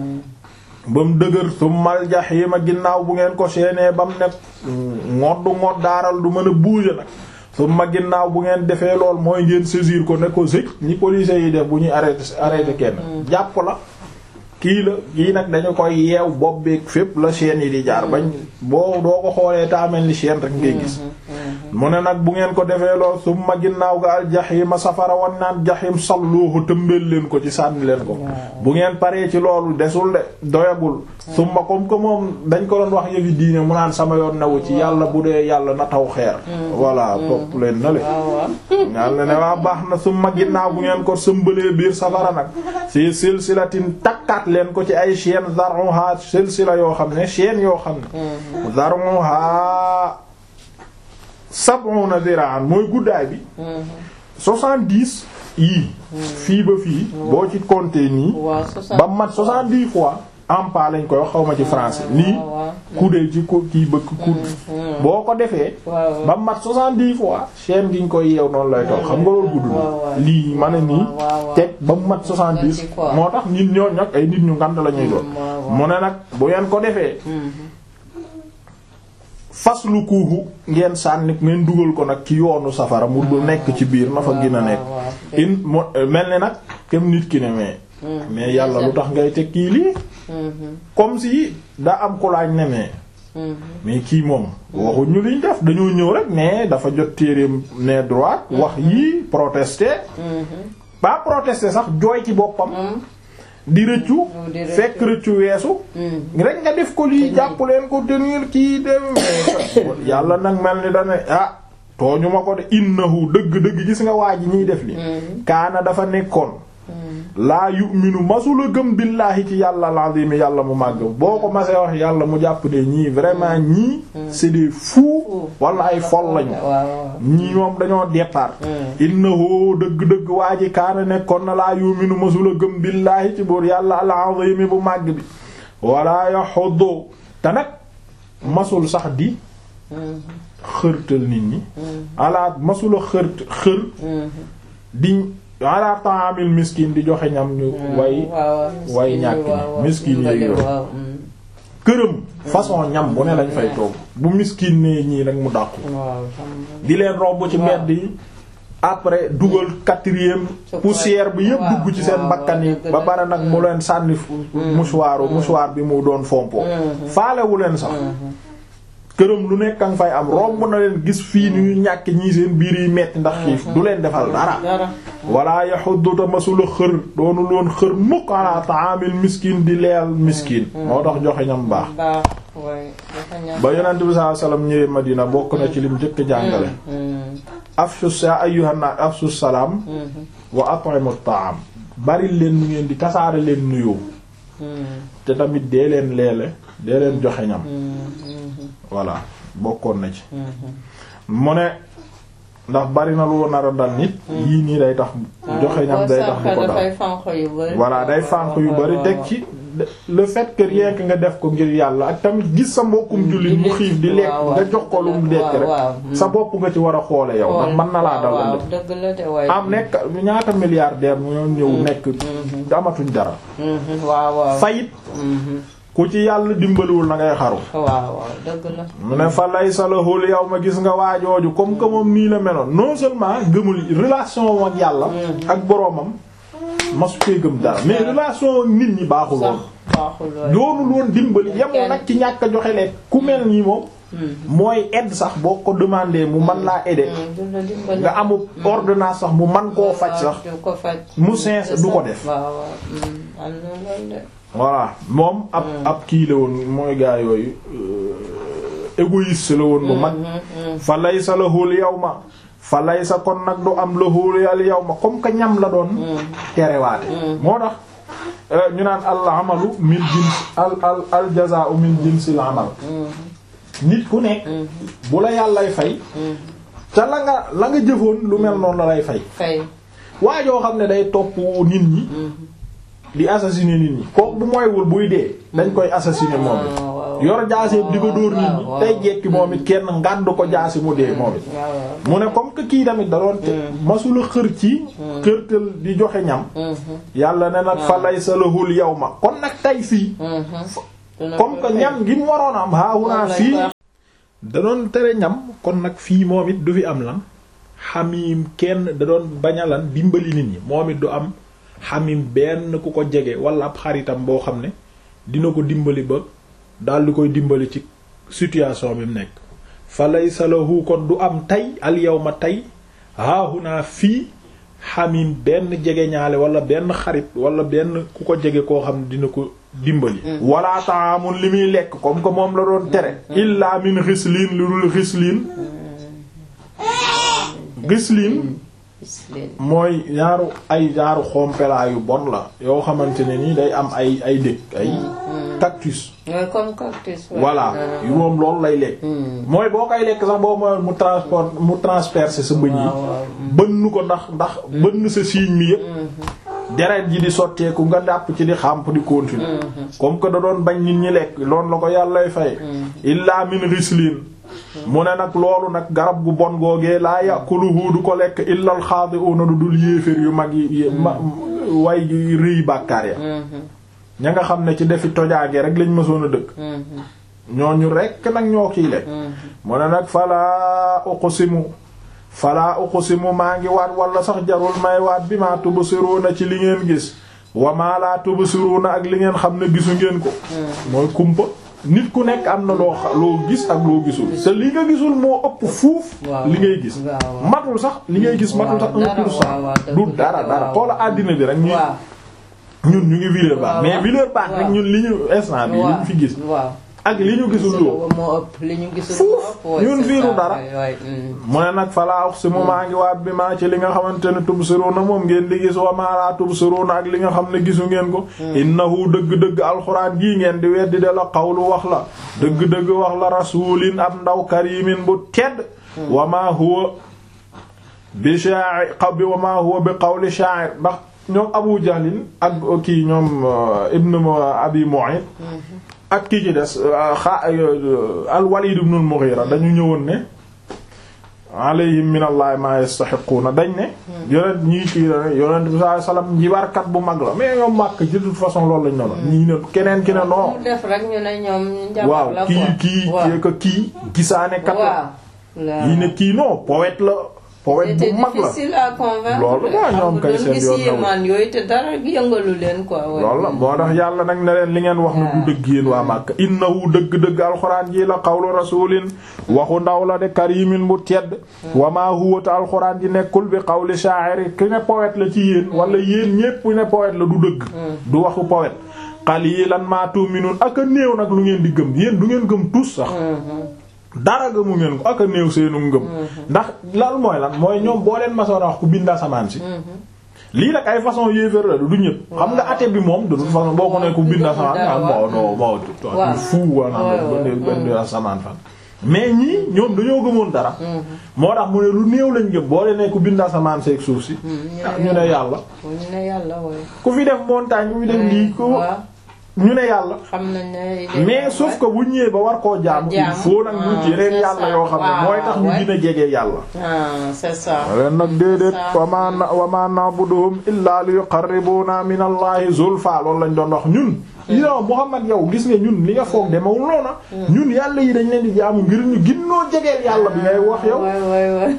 Speaker 1: ba mu dëgër summal jaxiima ginnaaw bu ngeen ko seenee ba mu nekk ngoddu ngoddaaral du mën a bouger nag summa ginnaaw bu ngeen defee lool mooy ngeen saisir ko ne ko sëj ñi policiers yi def bu ñuy arrêté arrêté kenn jàpp la kii la kii nag dañu koy yeew bopp beeg fépp la chaîne yi di jaar bañ boo doo ko xoolee taamel ni chaîne rek ngay gis mu ne nag bu ngeen ko defee lool summa ginnaaw ga al jaxiima safara wan naan jaxiim salluuhu tëmbeel leen ko ci sànni leen ko bu ngeen paree ci loolu desul de doyagul summa comme que moom dañ ko doon wax yëfi diine mu naan sama yoon newu ci yàlla bu dee yàlla na taw xeer voilà topp leen na le
Speaker 2: waaw waaw.
Speaker 1: yàlla ne waa baax na summa ginnaaw bu ngeen ko sëmbalee biir safara nag si silsilatin takkaat leen ko ci ay chaîne zar'uha silsila yoo xam ne chaîne yoo xam ne zar'uha sab'una zira'an mooy guddaay bi soixante-dix yii fii ba fii boo ci compter nii
Speaker 2: waaw soixante
Speaker 1: ba mat soixante-dix fois ampa lañ koy wax xaw ma ci français nii
Speaker 2: waaw
Speaker 1: kuddee ci ko kii bëgg kudd boo ko defee
Speaker 2: waaw
Speaker 1: ba mat soixante-dix fois chaîne gi ñu koy yeew noonu lay toog xam nga loolu gudd
Speaker 2: waaw, waaw.
Speaker 1: na lii ma ne nii
Speaker 2: waaw, waaw.
Speaker 1: teg ba mu mat soixante-dix
Speaker 2: Soixante-dix fois.
Speaker 1: moo tax nit ñoo nag ay nit ñu ngant la ñuy doon
Speaker 2: waaw, waaw.
Speaker 1: mu ne nag bu ngeen ko defee fas lu kuuxu ngeen sànni ngeen dugal ko nag ci yoonu safara mu du nekk ci biir na fa gën a nekk
Speaker 2: waaw, waaw.
Speaker 1: in mo mel ni nag kem nit ki ne mais mais yàlla lu tax ngay teg kii lii comme si daa am ku laaj ne mais mais kii moom waxuñu liñ def dañoo ñëw rek ne dafa jot téereem ne droit wax yii protester pas protester sax jooy ci boppam di rëccu
Speaker 2: di rëccu.
Speaker 1: fekk rëccu weesu rek nga def ko lii jàpp leen ko tenir kii dem yàlla nag mel ni dane ah tooñu ma ko de innahu dëgg-dëgg gis nga waa ji ñuy def li kaana dafa nekkoon laa yu'minu masula gëm billaahi ci yàlla al-azim yàlla mu màgg boo ko masee wax yàlla mu jàpp ne ñii vraiment ñii c'est des fous wala ay fol lañu
Speaker 2: waaw
Speaker 1: ñii moom dañoo départ innahu dëgg-dëgg waa ji kaana nekkoon na laa yu'minu masula gëm billaahi ci buur yàlla al-azim bu màgg bi wala yaxuddu te nag masul sax di xërtal nit ñi ala masula xërt xër di ala ta'amil miskin di joxe ñam ñu way way ñàkk ñi miskin yeeg yooyu këram façon ñam bu ne lañ fay toog bu miskin nee ñii rek mu dàqu di leen romb ci mbedd yi après dugal quatrième poussière bi yëpp dugg ci seen bakkan yi ba pare nag mu leen sànni mouchoir mouchoir bi mu doon fompo faalewu leen sax këram lu nekk nga fay am romb na leen gis fii ni ñu ñàkk ñii seen biir yi metti ndax xiif du leen defal dara wala yaxudduta masula xër doonu loon xër mukk ala ta'amil miskin di leel miskin moo tax joxe ñam baax ba yonent bi sallallahu alayhi wasallam ñëwee Madina bokk na ci lim njëkk jàngale afshus ya ayyuhan nas afshus salaam wa at'imu ta'am bari leen nu ngeen di tasaare leen nuyoo te tamit dee leen leele dee leen joxe ñam voilà bokkoon na ci mu ne ndax bari na lu nar a dal nit yii nii day tax joxe ñam day tax di ko dal voilà day fànq yu bari teg ci le fait que rien que nga def ko ngir yàlla ak tamit gis sa mbokkum jullit mu xiif di lekk nga jox ko lu mu lekk rek sa bopp nga ci war a xoole yow ndax mën na laa dal ëllëg am nekk ñaata milliardaire mu ñoo ñëw nekk amatuñ dara fayit ku ci yàlla dimbaliwul na ngay xaru mu ne fa lay salahul yow ma gis nga waajooju comme que moom nii la meloon non seulement gëmul relation ak yàlla ak boroomam masu koy gëm dara mais relation nit ñi baaxul woon doonul woon dimbali yemul nag ci ñàkk a joxe lekk ku mel nii moom mooy aide sax boo ko demandé mu man laa aider nga amul ordonnance sax mu man koo faj sax mu sens du ko def voilà moom ab ab kii la woon mooy gaa yooyu égoïste la woon bu mag fa laysa lahul yawma fa laysa kon nag du am lahul al yawma comme que ñam la doon terewaate moo tax ñu naan al amalu min jins al al al jazaa'u min jinsil amal nit ku nekk bu la yàllay fay ca la nga la nga jëfoon lu mel noonu la lay fay waa joo xam ne day topp nit ñi di assassiner nit ñi kooku bu mooywul buy dee dañ koy assassiner moom it yor jaasi di ko dóor nit ñi tey jekki moom it kenn ngànd ko jaasi mu dee moom it mu ne comme que kii tamit da doon te masula xër ci xërtal di joxe ñam yàlla ne nag fa lay sa lahul yawma kon nag tey fii comme que ñam gi mu waroon am haahunaa fii da doon tere ñam kon nag fii moom it du fi am lan xamim kenn da doon baña lan dimbali nit ñi moom it du am xamim benn ku ko jege wala ab xaritam boo xam ne dina ko dimbali ba daal di koy dimbali ci situation bi mu nekk fa laysa lahu kon du am tey al yawma tey haahunaa fii xamim benn jege ñaale wala benn xarit wala benn ku ko jege koo xam ne dina ko dimbali wala ta'amun li muy lekk comme que moom la doon tere illa min ghislin lu dul ghislin ghislin
Speaker 2: gis leen.
Speaker 1: mooy ñaaru ay ñaaru xompelaa yu bon la yoo xamante ne nii day am ay ay dëkk ay cactus
Speaker 2: mooy comme cactus. ouais.
Speaker 1: voilà
Speaker 2: Ah.
Speaker 1: yu moom loolu lay lekk mooy boo koy lekk sax boo mooy mu transport mu transpercer sa bëñ yi
Speaker 2: waaw waaw.
Speaker 1: bënn ko ndax ndax bënn sa siiñ mi yépp deret ji di sotteeku nga dàpp ci di xàmp di continuer comme que da doon bañ nit ñi lekk loolu la ko yàllay fay illa min rislin mu ne nag loolu nag garab gu bon googee laa yàquluhu du ko lekk illal xaadi'una du dul yéeféer yu mag yi ma way gi rëy bàkkaar ya ña nga xam ne ci defi tojaange rek lañ mësoon a dëkk ñooñu rekk nag ñoo kiy lekk mu ne nag falaa uqsimu falaa uqsimu maa ngi waat wala sax jarul may waat bi maa tubsiruna ci li ngeen gis wa maa laa tubsiruna ak li ngeen xam ne gisu ngeen ko mooy kumpa nit ku nekk am na loo xa- loo gis ak loo gisul te li nga gisul moo ëpp fuuf
Speaker 2: Waaw.
Speaker 1: li ngay gis
Speaker 2: Waaw, waaw.
Speaker 1: matul sax li ngay gis matul sax
Speaker 2: Waaw,
Speaker 1: un
Speaker 2: dara,
Speaker 1: pour cent
Speaker 2: waaw, waaw, dëgg
Speaker 1: du
Speaker 2: dëgg,
Speaker 1: dara dara
Speaker 2: waaw.
Speaker 1: xoola àddina bi rek ñu
Speaker 2: waaw
Speaker 1: ñun ñu ngi Villeurbanne
Speaker 2: waaw,
Speaker 1: mais
Speaker 2: waaw.
Speaker 1: Villeurbanne rek
Speaker 2: waaw.
Speaker 1: ñun li ñu instant bi li ñu fi gis
Speaker 2: waaw.
Speaker 1: ak li ñu gisul loo
Speaker 2: moo ëpp li ñu gisul
Speaker 1: Fuuf,
Speaker 2: moo ëpp. ouais,
Speaker 1: ñun
Speaker 2: c'est
Speaker 1: fiiru
Speaker 2: ça,
Speaker 1: dara.
Speaker 2: ouais, ouais, mm.
Speaker 1: mu ne nag falaa uqsimu maa ngi waat bi maa ci li nga xamante ne tubsiruna moom ngeen di gis wa maa laa tubsiruna ak li nga xam ne gisu ngeen ko innahu dëgg-dëgg alxuraan gii ngeen di weddi de la qawlu wax la dëgg-dëgg wax la rasulin ab ndaw karimin bu tedd wa maa huwa bi sha'ir qaw bi wa maa huwa bi qawli sha'ir ndax ñoom abu jahlin ak kii ñoom euh, ibn abi mu'ayt ak kii ci des xa al walid ibn al mughira dañu ñëwoon ne alayhim min allahi ma yastahiquna dañ ne yonent ñii kii la ne yonent bi sallallahu alayhi wasallam njibarkat bu mag la mais ñoom màkk ci toute façon loolu lañ noonu ñii ne keneen ki ne non
Speaker 2: mu def rek ñu ne ñoom njaboot
Speaker 1: waaw
Speaker 2: la
Speaker 1: kii
Speaker 2: quoi.
Speaker 1: kii
Speaker 2: waaw
Speaker 1: kii ko kii gisaane kat la
Speaker 2: waaw. la
Speaker 1: yii ne kii non poète la poète
Speaker 2: c'était
Speaker 1: bu mag la
Speaker 2: difficile à convaincre.
Speaker 1: Loolu la, ñoom kay seen yoon
Speaker 2: yoon
Speaker 1: newul.
Speaker 2: man yooyu te dara yëngalu leen quoi. ouais.
Speaker 1: loolu la moo tax yàlla nag ne leen li ngeen wax na du dëgg yéen waa Màkka innahu dëgg-dëgg alxuraan ji la qawlu rasulin waxu ndaw la de karimin bu tedd wa ma huwa ta alxuraan ji nekkul bi qawli sha'ir ki ne poète la ci yéen wala yéen ñépp ne poète la du dëgg du waxu poète qalilan ma tu'minun ak a néew nag lu ngeen di gëm yéen du ngeen gëm tous sax dara gëmu ngeen ko ak a néew seenu ngëm ndax lan mooy lan mooy ñoom boo leen masoon a wax ku bind asamaan si lii nag ay façon yéeféer la du ñëpp xam nga ate bi moom de toute façon boo ko ne ku bind asamaan ah bon non bon
Speaker 2: waaw.
Speaker 1: fu wala
Speaker 2: waaw,
Speaker 1: benn asamaan fan mais ñii ñoom dañoo gëmoon dara moo tax mu ne lu néew lañ gëm boo leen ne ku bind asamaan seeg suuf si ah ñu ne yàlla
Speaker 2: ñu ne yàlla waaye.
Speaker 1: ku fi def montagne ku fi def lii ku
Speaker 2: waaw
Speaker 1: ñu ne yàlla
Speaker 2: xam nañ ne.
Speaker 1: mais sauf que bu ñëwee ba war koo jaamu il
Speaker 2: Jaamu.
Speaker 1: faut nag ñu
Speaker 2: Ah,
Speaker 1: yeneen
Speaker 2: c'est
Speaker 1: yàlla
Speaker 2: ça.
Speaker 1: yoo xam ne
Speaker 2: Waaw,
Speaker 1: mooy tax ñu
Speaker 2: ouais.
Speaker 1: gën a jege yàlla
Speaker 2: ah c'est ça.
Speaker 1: leen nag déedéet
Speaker 2: Ça.
Speaker 1: wa ma na- wa ma na'buduhum illa li yuqarribuna min allahi zulfa loolu lañ doon wax ñun yow Muhammad yow gis nga ñun li nga foog demewul noona ñun yàlla yi dañ leen di jaamu ngir ñu ginnoo jegeel yàlla bi ngay wax yow
Speaker 2: waay waay waay.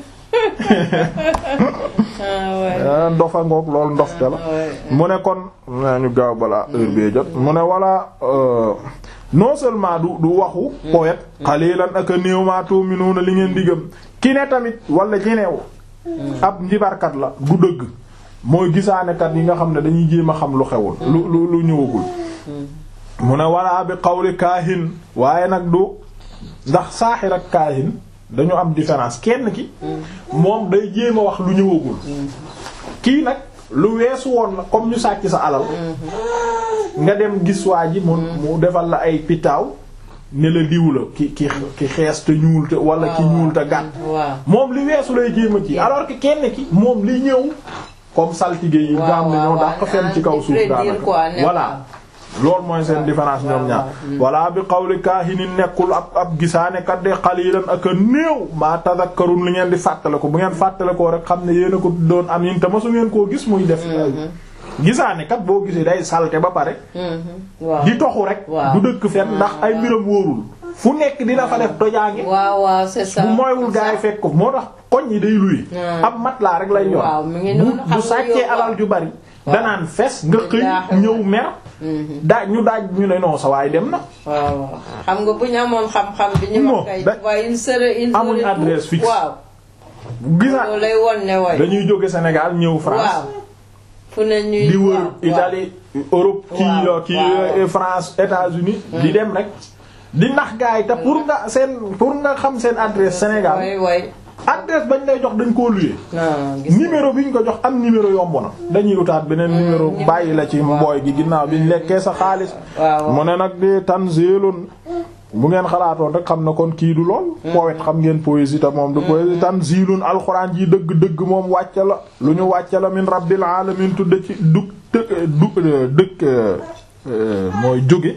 Speaker 2: ah waay.
Speaker 1: ah, ndofa ngoog loolu ndofte la
Speaker 2: waay.
Speaker 1: mu ne kon naa ñu gaaw balaa heure bee jot mu ne wala euh, non seulement du du waxu poète qalilan ak a néew ma tu'minuna li ngeen di gëm ki ne tamit wala ñeneew ab njibarkat la du dëgg mooy gisaanekat yi nga xam ne dañuy jéem a xam lu xewul lu lu lu ñëwagul mu ne wala bi qawli kaahin waaye nag du ndax saaxir ak kaahin dañu am différence kenn ki moom day jéem a wax lu ñëwagul kii nag lu weesu woon na comme ñu sàcc sa alal nga dem gis waa ji mu mu defal la ay pitaaw ne la diw la ki ki ki xees te ñuul te wala ki ñuul te gàtt
Speaker 2: waaw.
Speaker 1: moom li weesu lay jéem a ci alors que kenn ki moom li ñëw comme saltige yi nga xam ne ñoo dàq fen ci kaw suuf daanaka voilà loolu mooy seen différence ñoom ñaar walla bi qawli kaahinin nekkul ab ab gisaanekat de qalilan ak a néew maa tadakkarun li ngeen di fàttale ko bu ngeen fàttale ko rek xam ne yéen a ko doon am yin te masu ngeen koo gis muy def gisaanekat boo gisee day salte ba pare
Speaker 2: waaw.
Speaker 1: di toxu rek
Speaker 2: waaw.
Speaker 1: du dëkk fen ndax ay mbiram wóorul fu nekk dina fa def tojaange
Speaker 2: waaw waaw c'est ça.
Speaker 1: bu mooywul gaa yi fekk ko moo tax koñ yi day luye
Speaker 2: Hmm.
Speaker 1: ab mat laa rek lay yor
Speaker 2: Waaw, mu ngi
Speaker 1: bu
Speaker 2: noonu, xam
Speaker 1: bu
Speaker 2: nga
Speaker 1: sàccee
Speaker 2: yow-
Speaker 1: alal ju bari
Speaker 2: Waaw.
Speaker 1: danaan fes nga xëy
Speaker 2: Billaahi.
Speaker 1: ñëw mer daaj ñu daaj ñu ne non sa waay dem na
Speaker 2: waaw waaw xam nga bu ñu amoon xam-xam bi ñu
Speaker 1: Non,
Speaker 2: wax kay.
Speaker 1: da-
Speaker 2: waaye il serait il
Speaker 1: Amuñ
Speaker 2: serait
Speaker 1: adresse
Speaker 2: tout.
Speaker 1: fixe.
Speaker 2: waaw
Speaker 1: gisa
Speaker 2: loolu lay won ne way.
Speaker 1: dañuy jóge Sénégal ñëw
Speaker 2: waaw
Speaker 1: France
Speaker 2: fu ne ñuy.
Speaker 1: di wër
Speaker 2: waaw,
Speaker 1: Italie Europe kii
Speaker 2: Waaw,
Speaker 1: kii
Speaker 2: waaw.
Speaker 1: euh, France États-Unis di dem rek di nax gaa yi te pour nga seen pour nga xam seen adresse Sénégal
Speaker 2: way way
Speaker 1: adresse bañ lay jox dañ koo luyee
Speaker 2: non gis nga.
Speaker 1: numéro bi ñu ko jox am numéro yomb na dañuy utaat beneen numéro bàyyi la ci mbooy gi ginnaaw biñ lekkee sa xaalis
Speaker 2: waaw
Speaker 1: mu ne nag di tanzilun bu ngeen xalaatoon rek xam na kon kii du lool poète xam ngeen poésie ta moom du poésie tanzilun alxuraan ji dëgg dëgg moom wàcce la lu ñu wàcce la min rabbil alamin tudde ci dug të- du dëkk euh, mooy jóge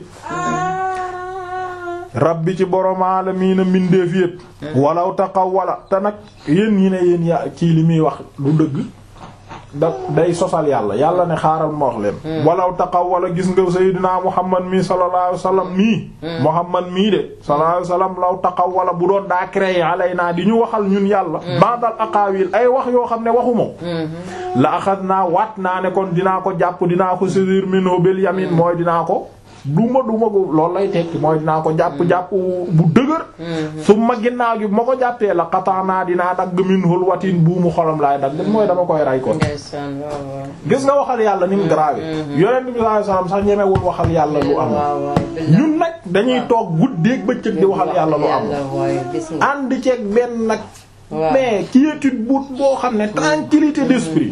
Speaker 1: rabbi ci borom alamiina mbindeef yépp walaw taqawwala te nag yéen ñi ne yéen ya kii li muy wax du dëgg da day sosal yàlla yàlla ne xaaral ma wax leen walaw taqawwala gis nga sayyidina muhammad mi sallallahu alayhi wasallam mii muhammad mii de sallallahu alayhi wasallam law taqawwala bu doon daa créé alaynaa di ñu waxal ñun yàlla ba'dal aqaawil ay wax yoo xam ne waxuma ko la axadnaa waat naa ne kon dinaa ko jàpp dinaa ko saisir minhu bil yamin mooy dinaa ko duma duma ko loolu lay tekki mooy dinaa ko jàpp jàpp bu dëgër su ma ginnaaw gi bu ma ko jàppee la xataanaa dinaa dagg minhul watin buumu xolam laay dagg mooy dama koy ray ko
Speaker 2: ndeysaan waaw waaw.
Speaker 1: gis nga waxal yàlla ni mu grave yonent bi sallallahu alayhi wasallam sax ñemewul waxal yàlla lu am
Speaker 2: waaw waaw billahi.
Speaker 1: ñun nag dañuy toog guddeeg bëccëg di waxal yàlla lu am
Speaker 2: yàlla waaye gis nga.
Speaker 1: ànd ceeg benn nag
Speaker 2: waaw.
Speaker 1: mais quiétude bu boo xam ne tranquillité d'esprit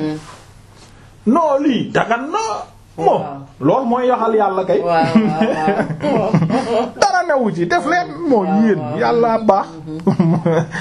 Speaker 1: non lii dagan na moom
Speaker 2: Waaw.
Speaker 1: loolu mooy yaxal yàlla kay
Speaker 2: waaw waaw waaw.
Speaker 1: dara newu ci def leen moo yéen yàlla baax mu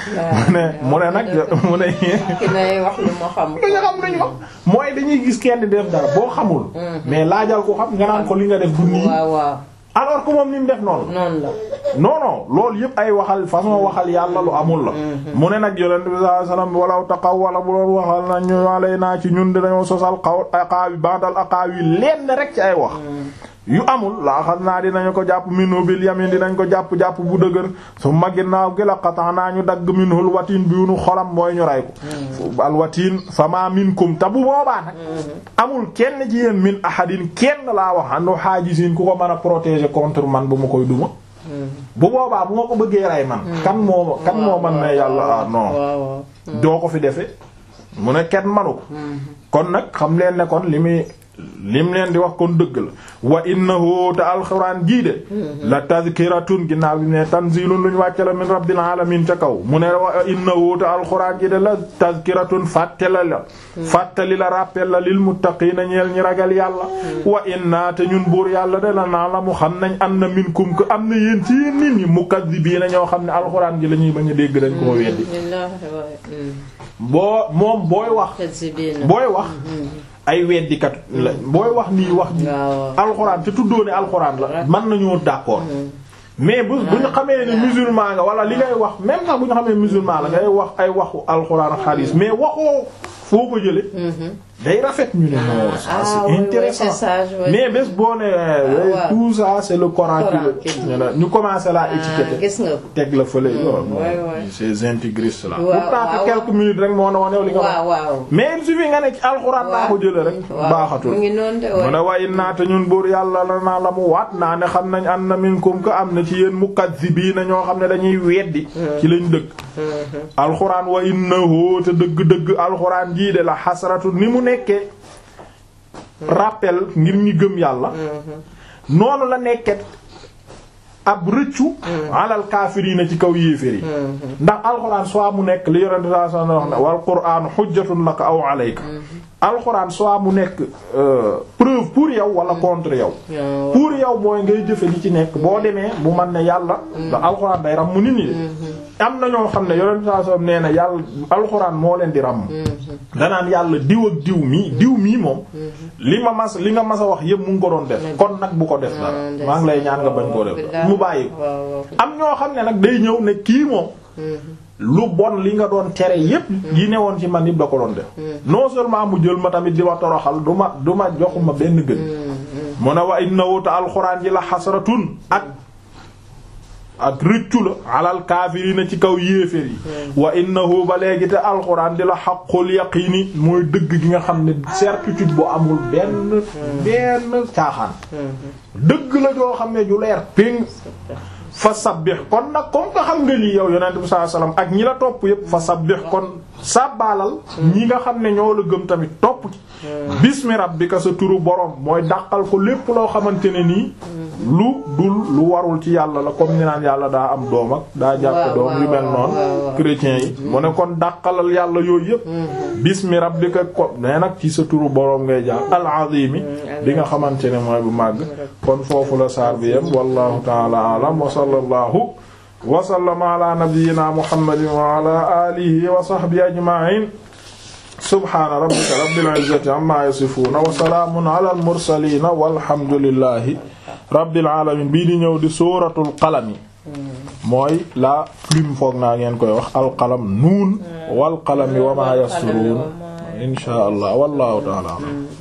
Speaker 1: ne mu ne nag mu ne
Speaker 2: ki nay wax lu ma xam.
Speaker 1: li nga xam nañu wax mooy dañuy gis kenn di def dara boo xamul mais laajal ko xam nga naan ko li nga def du nii
Speaker 2: waaw waaw.
Speaker 1: alors que moom ni mu def noonu
Speaker 2: noonu la.
Speaker 1: non non loolu yëpp ay waxal façon waxal yàlla lu amul la mu ne nag yonent bi sallallahu alayhi wasallam walaw taqawwala bu doon waxal na ñu walay naa ci ñun dinañoo sosal xaw aqaawi bandal aqaawi lenn rek ci ay wax yu amul laa xam naa dinañu ko jàpp minhu bil yamin dinañ ko jàpp-jàpp bu dëgër su ma ginnaaw gi la xataa naa ñu dagg minhul watin bi nu xolam mooy ñu ray ko al watin fama minkum te bu boobaa nag amul kenn ci yéen min ahadin kenn laa wax anu haajisin ku ko mën a protéger contre man bu ma koy duma bu boobaa bu ma ko bëggee rey man kan moo kan moo man ne yàlla ah non
Speaker 2: waaw waaw.
Speaker 1: doo ko fi defe mu ne kenn manu ko kon nag xam leen ne kon li muy lim leen di wax kon dëgg la wa innahu te alxuraan jii de la tazkiratun ginnaaw bi ne tanzilun lu ñu wàcce la min rabbil alamin ca kaw mu ne wa innahu te alxuraan ji de la tazkiratun fàttali la fàttali la rappel la lil muttaqiina ñeel ñi ragal yàlla wa inna te ñun buur yàlla de la naa la mu xam nañ am na minkum ko am na yéen ci yéen nit ñi mukazzibiina ñoo xam ne alxuraan ji la ñuy bañ a dégg dañ koo weddi
Speaker 2: billaahi waaye.
Speaker 1: boo moom booy wax
Speaker 2: Kazibiina.
Speaker 1: booy wax ay weddikat la booy wax nii wax ji
Speaker 2: waaw.
Speaker 1: alxuraan te tuddoo ne alxuraan la mën nañoo d'accord mais bu bu ñu xamee ne musulman nga wala li ngay wax même sax bu ñu xamee musulman la ngay wax ay waxu alxuraan ak xadiis mais waxoo foo ko jële day rafet ñu ne non ça
Speaker 2: Ah,
Speaker 1: c'est
Speaker 2: oui, oui,
Speaker 1: intéressant
Speaker 2: c'est sage, oui.
Speaker 1: mais bés boo ne euh,
Speaker 2: waaw.
Speaker 1: tout ça c'est le Coran qui
Speaker 2: Coran
Speaker 1: le-
Speaker 2: qui-
Speaker 1: ñu ne ñu commencé la
Speaker 2: ah
Speaker 1: étiqueter
Speaker 2: gis nga ko.
Speaker 1: teg la fële yoon
Speaker 2: ouais, ouais.
Speaker 1: ces intégristes là
Speaker 2: Waaw,
Speaker 1: pourtant que
Speaker 2: waaw.
Speaker 1: quelques minutes rek moo ne woon yow li nga wax
Speaker 2: waaw waaw.
Speaker 1: mais il suffit nga ne ci alxuraan laa ko jële rek
Speaker 2: waaw.
Speaker 1: baaxatul
Speaker 2: mu ngi noonu de
Speaker 1: mu ne waaye naata ñun buur yàlla la naa la mu waat naa ne xam nañ am na minkum ko am na ci yéen mukazzibiina ñoo xam ne dañuy weddi ci lañ dëgg alxuraan wa innahu te dëgg-dëgg alxuraan jii de la xasratu ni mu nekkee rappel ngir ñi gëm yàlla noonu la nekket ab rëccu alal kaafiriina ci kaw yéeféer yi ndax alxuraan soit mu nekk li yonente saa sa wax ne wal qur'aan hujjatun laka aw alayka alxuraan soit mu nekk euh, preuve pour yow wala contre yow
Speaker 2: waaw.
Speaker 1: pour yow mooy ngay jëfe li ci nekk boo demee bu man ne yàlla ndax alxuraan day ram mu nit ñi de am na ñoo xam ne yonente saa sa nee na yàlla alxuraan moo leen di ram danaan yàlla diw ak diw mii diw mii moom li ma mas li nga mas a wax yëpp mu ngi ko doon def kon nag bu ko def dara maa ngi lay ñaan nga bañ koo def dara mu bàyyi ko
Speaker 2: waaw waaw.
Speaker 1: am ñoo xam ne nag day ñëw ne kii moom lu bon li nga doon tere yépp yi ne woon ci man yëpp da ko doon def non seulement mu jël ma tamit di ma toroxal du ma du ma joxuma benn gën mu ne wa innahu ta alxuraan ji la xasratun ak ak rëccu la alal kaafiriina ci kaw yéeféer yi wa innahu ba léegi te alxuraan di la xaqul yaqiini mooy dëgg gi nga xam ne certitude bu amul benn benn caaxaan dëgg la joo xam ne ju leer péng fa sabbih kon nag comme nga xam nga lii yow yonent bi sallallahu alayhi wasallam ak ñi la topp yépp fa sabbih kon sàbbaalal ñi nga xam ne ñoo la gëm tamit topp ci bismi rabbika sa turu borom mooy dàqal ko lépp loo xamante ne nii lu dul lu warul ci yàlla la comme ni naan yàlla daa am doom ak daa jàpp doom yu mel noonu chrétiens yi mu ne kon dàqalal yàlla yooyu yëpp bismi rabbika ko nee nag ci sa turu borom ngay jaar al azimi bi nga xamante ne mooy bu màgg kon foofu la saar bi yem wallahu ta'ala a'lam wa sallallahu wa sallama ala nabiyyina muhammadin wa ala alihi wa sahbihi ajma'in subhana rabbika rabbil izzati amma yasifuna wa salaamun ala al mursalin walhamdulillahi rabbil alamin bii di ñëw di suuratul qalami mooy la plume foog naa ngeen koy wax alqalam nuun wal qalami wa ma yasturuun insha allah wallahu ta'ala